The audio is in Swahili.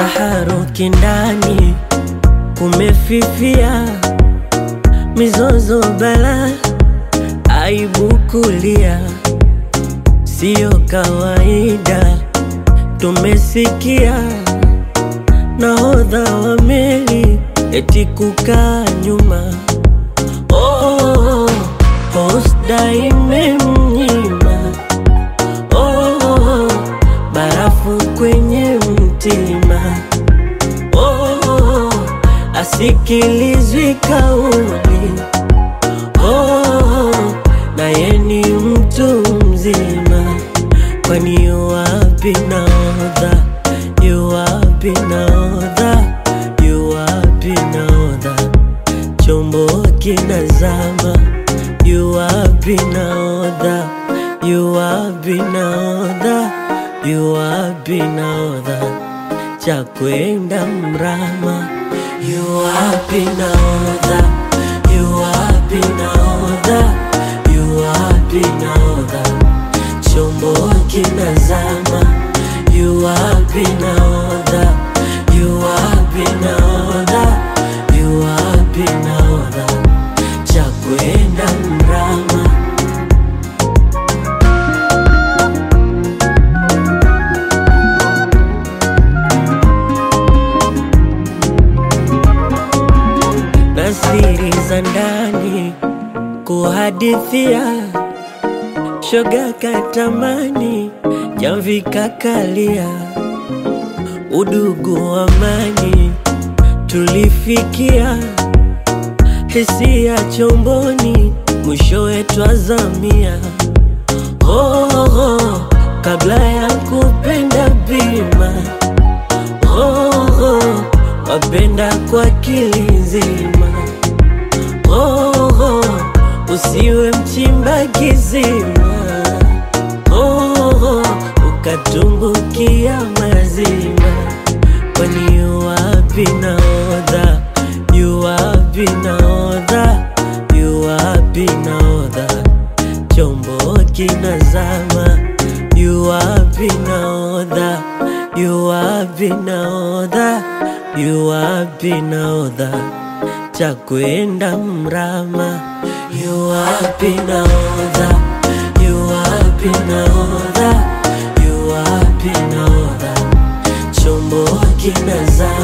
taharuki ndani kumefifia, mizozo bala, aibu kulia, siyo kawaida. Tumesikia nahodha wa meli eti kukaa nyuma, oh, posta imemnyima, oh, barafu kwenye mtima, oh, asikilizwi kauli, oh, naye ni mtu mzima, kwani yu wapi nahodha? Yu wapi nahodha? Yu wapi nahodha? Chombo kinazama, yu wapi nahodha? Yu wapi nahodha? Yu wapi nahodha? Cha kwenda mrama, yu wapi nahodha? Yu wapi nahodha? Yu wapi nahodha? Chombo kinazama, yu wapi nahodha? Yu wapi nahodha? Yu wapi nahodha? Cha kwenda mrama. na siri za ndani kuhadithia, shoga katamani, jamvi kakalia, udugu amani tulifikia, hisia chomboni, mwishowe twazamia. Oh, oh, kabla ya kupenda bima oh, oh, wapenda kwa akili nzima oh, oh, usiwe mchimba kizima oh, oh, ukatumbukia mazima, kwani yu wapi nahodha? Yu wapi nahodha? Yu wapi nahodha? Chombo kinazama, yu wapi nahodha? Yu wapi nahodha? Yu wapi nahodha? Cha kwenda mrama, yu wapi nahodha? Yu wapi nahodha? Yu wapi nahodha? Chombo kinazama